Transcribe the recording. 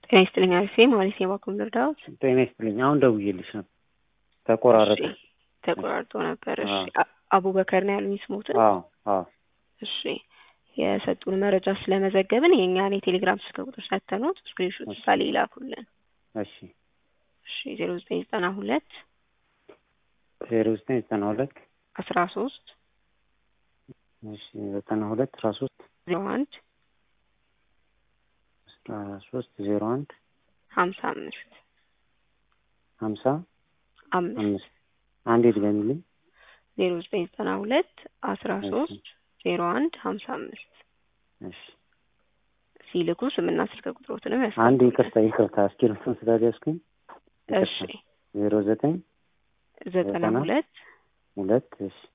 ጤና ይስጥልኝ አሪፌ ማለት የባኩም ልርዳዎት ጤና ይስጥልኝ። አሁን ደውዬልሽ ነው ተቆራረጠ። እሺ፣ ተቆራርጦ ነበር። እሺ አዎ። አ- አቡበከር ነው ያሉኝ ስሞትን። አዎ አዎ እሺ የሰጡን መረጃ ስለመዘገብን የእኛን የቴሌግራም ስልክ ቁጥር ሰተኑት ስክሪንሾት እሺ። ሳሌ ይላኩልን። እሺ እሺ ዜሮ ዘጠኝ ዘጠና ሁለት ዜሮ ዘጠኝ ዘጠና ሁለት አስራ ሶስት እሺ ዘጠና ሁለት አስራ ሶስት ዜሮ አንድ አስራ ሶስት ዜሮ አንድ ሀምሳ አምስት ሀምሳ አምስት አምስት አንዴ ድገሚልኝ። ዜሮ ዘጠኝ ዘጠና ሁለት አስራ እሺ። ሶስት ዜሮ አንድ ሀምሳ አምስት እሺ ሲልኩ ስምና ስልክ ቁጥሮትንም አንድ ያስቀምጡልን። ይቅርታ ይቅርታ እስክሪብቶን ስላልያዝኩኝ እሺ ዜሮ ዘጠኝ ዘጠና ዘጠና ሁለት ሁለት እሺ